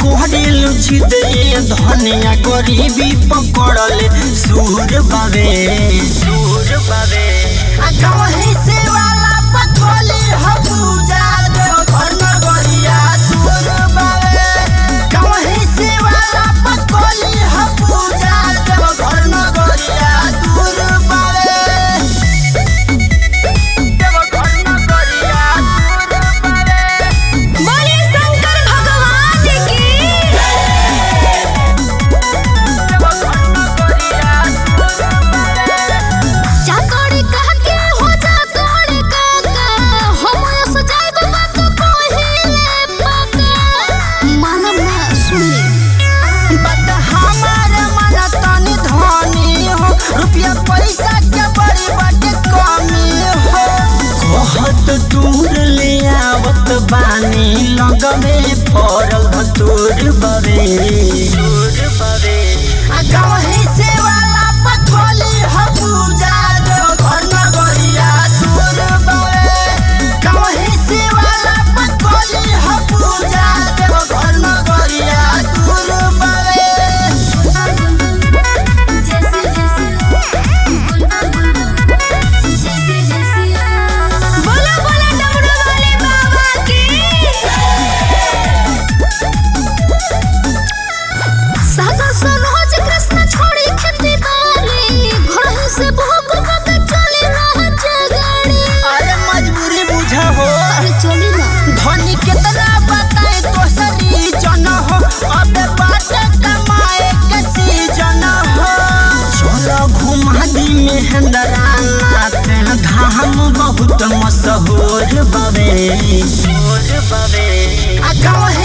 कोहरेलु जिद ये धनिया गरीबी पकड़ले सूर बावे सूर बावे आ कहीं से वाला पकड़ले हबूजा देव घर न गरिया सूर बावे कहीं से वाला पकड़ले हबूजा देव घर न गरिया दूर बावे देव घर न गरिया दूर बावे बोले शंकर भगवान की चाकोड़ी कह के हो चाकोड़ी काका हम ऐसे जाइब बात कहिले पाका मानम ना सुनी बट हमार मन तनी धनी हो रुपया पैसा के बड़ी बड़ी कमी हो कहत दूर ले आवत बानी लगमे पड़ल धतूर बवे दूर बवे आ गाँव से वाला पथोली हबूजा जो घर न गरिया दूर बवे गाँव से वाला पथोली हबूजा जो घर न गरिया दूर बवे जैसे जैसे जैसे जैसे बोला बोला डमरू वाले बाबा की सादा सरोज कृष्ण छोड़ी खेती बारी घर ही से भोग भोग चली रह जगाड़ी अरे मजबूरी बुझा हो अरे चली ना धनी कितना बताए तो सरी जन हो अबे बाटे कमाए के सीजन हो चलो घुमा दी मेहंदरा नाते धाम बहुत मशहूर बवे बवे आ गाँव